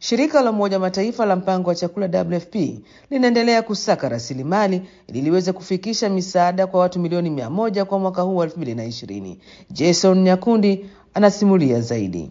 Shirika la Umoja wa Mataifa la mpango wa chakula WFP linaendelea kusaka rasilimali ili liweze kufikisha misaada kwa watu milioni mia moja kwa mwaka huu wa elfu mbili na ishirini. Jason Nyakundi anasimulia zaidi.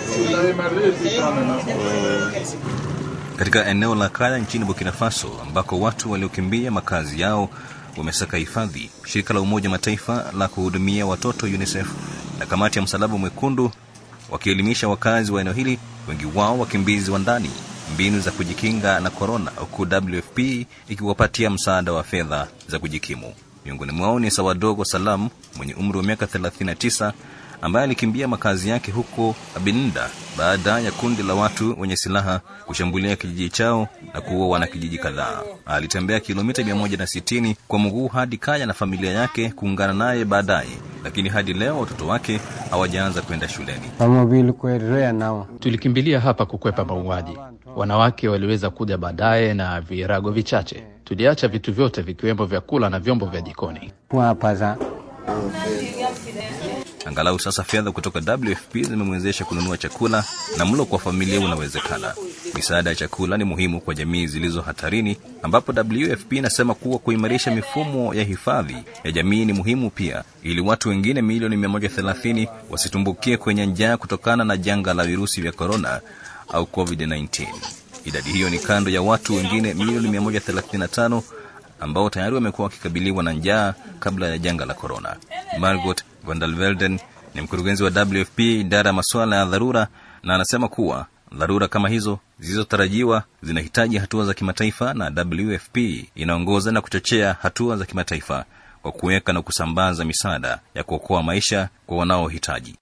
Katika eneo la Kaya nchini Burkina Faso ambako watu waliokimbia makazi yao wamesaka hifadhi, shirika la Umoja Mataifa la kuhudumia watoto UNICEF na kamati ya Msalaba Mwekundu wakielimisha wakazi wa eneo hili, wengi wao wakimbizi wa ndani, mbinu za kujikinga na korona, huku WFP ikiwapatia msaada wa fedha za kujikimu. Miongoni mwao ni Sawadogo Salam mwenye umri wa miaka 39 ambaye alikimbia makazi yake huko Abinda baada ya kundi la watu wenye silaha kushambulia kijiji chao na kuua wanakijiji kadhaa. Alitembea kilomita 160 kwa mguu hadi Kaya na familia yake kuungana naye baadaye, lakini hadi leo watoto wake hawajaanza kwenda shuleni. Tulikimbilia hapa kukwepa mauaji. Wanawake waliweza kuja baadaye na virago vichache. Tuliacha vitu vyote vikiwemo vyakula na vyombo vya jikoni. Angalau sasa fedha kutoka WFP zimemwezesha kununua chakula na mlo kwa familia unawezekana. Misaada ya chakula ni muhimu kwa jamii zilizo hatarini, ambapo WFP inasema kuwa kuimarisha mifumo ya hifadhi ya jamii ni muhimu pia, ili watu wengine milioni 130 wasitumbukie kwenye njaa kutokana na janga la virusi vya korona au COVID-19. Idadi hiyo ni kando ya watu wengine milioni 135 ambao tayari wamekuwa wakikabiliwa na njaa kabla ya janga la korona. Margot van der Velden ni mkurugenzi wa WFP idara ya masuala ya dharura, na anasema kuwa dharura kama hizo zilizotarajiwa zinahitaji hatua za kimataifa, na WFP inaongoza na kuchochea hatua za kimataifa kwa kuweka na kusambaza misaada ya kuokoa maisha kwa wanaohitaji.